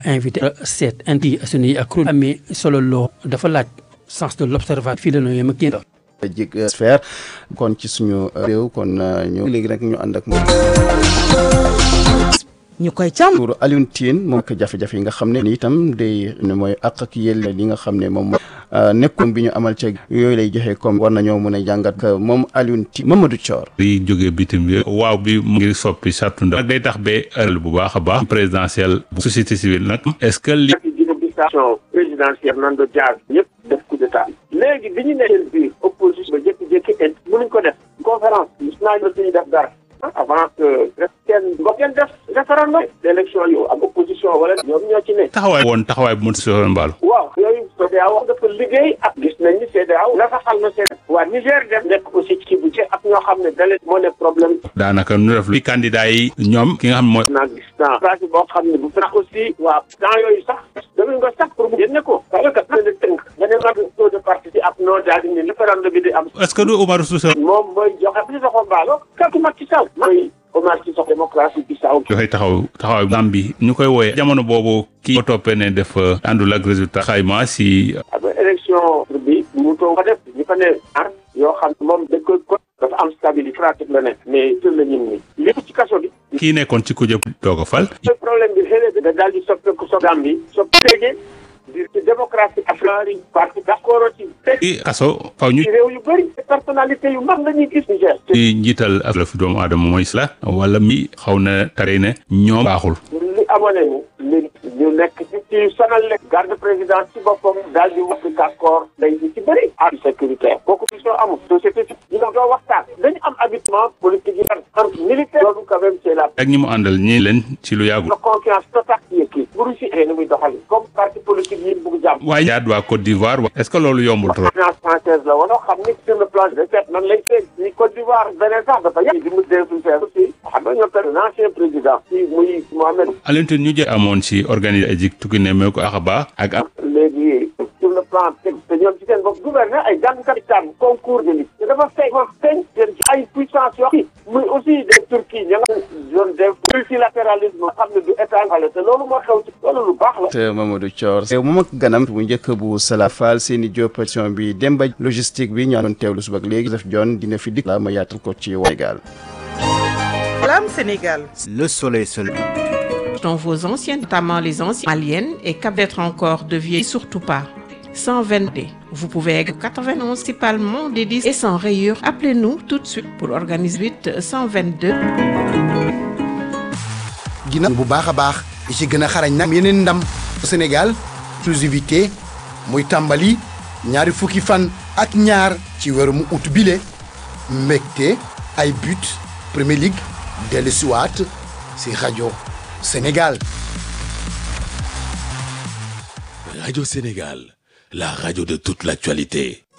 invité seet indi suñuy ak kuréel amee solo loo dafa laaj sens de l'observation fii la ñu yem ak yéen. jig sphère kon ci suñu réew kon ñu léegi nag ñu ànd ak moom. ñu koy càmm. pour Alioune Tine moom ak jafe-jafe yi nga xam ne ni itam day ne mooy àq ak yelle li nga xam ne moom nekkoon bi ñu amal ca yooyu lay joxe comme war nañoo mën a jàngat moom Alioune Tine Mamadou Thior. di jógee bitim bi waaw bi mu ngi soppi sartu nag day tax ba ëllëg bu baax a baax présidentielle bu société civile nag est-ce que li administration présidentielle nan do jaar ñëpp def coup d'état léegi bi ñu nekkee biir opposition ba jékki-jékki int mënuñ ko def conférence gis naa ñu suñu def dara avant que rek kenn ba kenn def référendum élection yu am opposition wala ñoom ñoo ci ne taxawaay woon taxawaay bu mu si mbaalu waaw yooyu CEDEAO dafa liggéey ak gis nañ ni CEDEAO nasaxal na seen waa Niger def nekk aussi ci bu ci ak ñoo xam ne dale moo ne problème daanaka nu def li candidat yi ñoom ki nga xam ne mooy naa gis naa pratique boo xam ne bu fekk aussi waa temps yooyu sax damañ ko sax pour mu génne ko parce que na ne tënk nga ne nag taux de parti ak non daal di ne référendum bi di am est-ce que du Oumar Sousa moom mooy joxe si soxo mbaalo kàttu Macky Sall mooy Omar ci sox démocratie bi saw dafay taxaw taxawaay Gambie ñu koy wooyee jamono boobu kii ko toppee ne def àndul ak résultat xayma si ak élection bi mu toog ko def ñu ko ne ar yoo xam ne moom dañ koy ko dafa am stabilité pratique la nekk mais tër la ñun ni lépp ci kaso bi kii nekkoon ci kujje doog a fal problème bi xëy na da daal di soppeeku so Gambie soppi léegi di ci démocratie africaine parti d'accord ci i kaso faw ñu ci réew yu bëri personnalité yu mag la ñuy gis Niger ci njiital ak la fi doomu aadama mooy la wala mi xaw na tare ne ñoom baaxul li amoon ni li ñu nekk ci ci sonal leen garde président ci boppam daal di wax d'accord day di ci bëri am sécuritaire kooku question amul société ci ñu nga doo waxtaan dañu am habitement politique yi am militaire loolu quand même c'est la ak ñi mu àndal ñi leen ci lu yàggul la confiance totale ci kii buru si ni muy doxal comme parti politique yi bugg jàmm waaye jaat waa Côte d'Ivoire est-ce que loolu yombul trop finance française la wala xam ni sur le plan de fait nan lay seet ni Côte d'Ivoire beneen sax dafa yàgg di mu dee suñu feer aussi xam nga ñoo per l'ancien président ci muy Mohamed Alioune Tine ñu jë amoon ci organiser ay jik tukki ne mee ko axaba ak am léegi sur le plan te ñoom ci seen bopp gouverner ay jàngkat yi tànn concours de liste te dafa feeñ dafa feeñ seen ci ay puissance yoo xam muy aussi des Turquie ña nga zone de multilatéralisme xam ne du état xale te loolu moo xew ci loolu lu baax la te Mamadou Thior moom ak ganam bu njëkk bu Sala Fall seeni diopation bi Demba logistique bi ñaa doon teewlu suba ak léegi def John dina fi dikk la ma yaatal ko ci Sénégal Salam Sénégal. Le soleil se Dans vos anciennes, notamment les anciennes maliennes et cap d'être encore de vieilles, surtout pas. 122. Vous pouvez être 91 principalement des 10 et sans rayures. Appelez-nous tout de suite pour organiser 8 122. gina bu baax a baax yi ci gën a xarañ nag yeneen ndam Sénégal exclusivité muy tàmbali ñaari fukki fan ak ñaar ci weeru mu ut bile mbégte ay but Premier League dellu siwaat si rajo Sénégal Radio Sénégal, la radio de toute l'actualité.